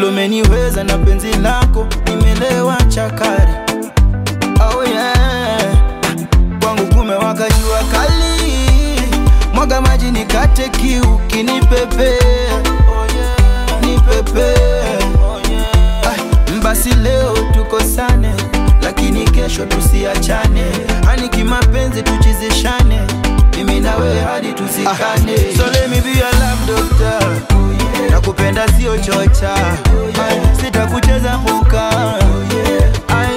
vile umeniweza na penzi lako nimelewa chakari oh yeah. kwangu kumewaka jua kali mwaga maji nikate kiu kinipepea oh yeah. nipepea oh yeah. ah, basi leo tukosane lakini kesho tusiachane hani kimapenzi tuchizishane mimi na wewe hadi tuzikane ah, so let me be your love doctor nakupenda sio chocha Ay, sitakucheza puka Ay,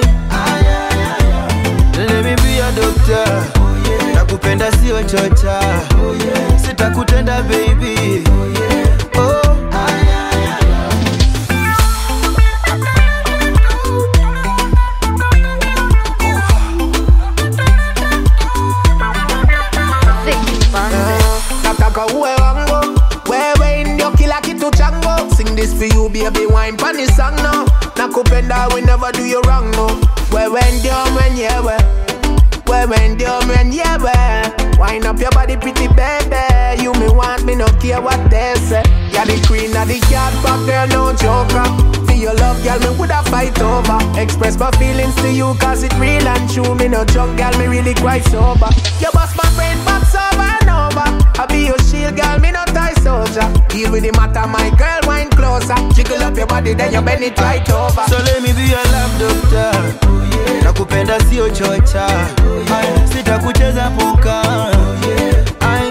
let me be your doctor nakupenda sio chocha sitakutenda baby oh. Vicky Bandes. nataka uwe wangu wewe ndio kila kitu changu sing this for you baby wine pani song no nakupenda we never do you wrong no wewe ndio mwenyewe wewe ndio mwenyewe wine up your body pretty baby you me want me no care what they say you're the queen of the cat but girl no joker for your love girl me woulda fight over express my feelings to you cause it real and true me no drunk girl me really quite sober you bust my brain box over and over I be your shield girl me no tie soldier deal with the matter my girl wine closer jiggle up your body then you bend it right over So let me be your love doctor nakupenda sio chocha Ay, sitakucheza puka Ay,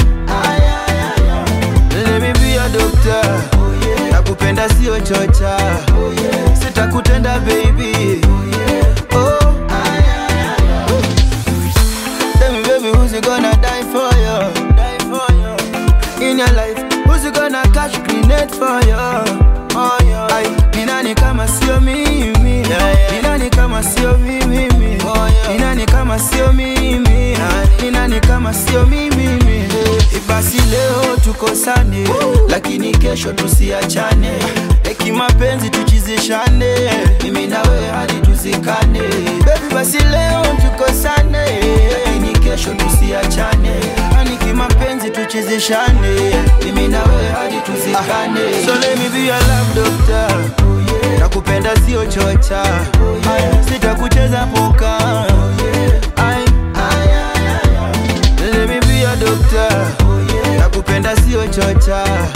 let me be your doctor nakupenda sio chocha sitakutenda baby oh. Tell me baby who's gonna die for you die for you in your life who's gonna catch grenade for you oh, yeah. Ay, ni nani kama sio mimi ni nani kama sio mimi ni nani kama sio mimi ni nani kama sio mimi basi leo tukosane lakini kesho tusiachane eki mapenzi tuchizishane mimi na wewe hadi tuzikane baby basi leo tukosane lakini kesho tusiachane hani kimapenzi tuchizishane mimi na wewe hadi tuzikane so let me be your love doctor nakupenda sio chocha Ay, sitakucheza puka Ay, let me be your doctor nakupenda sio chocha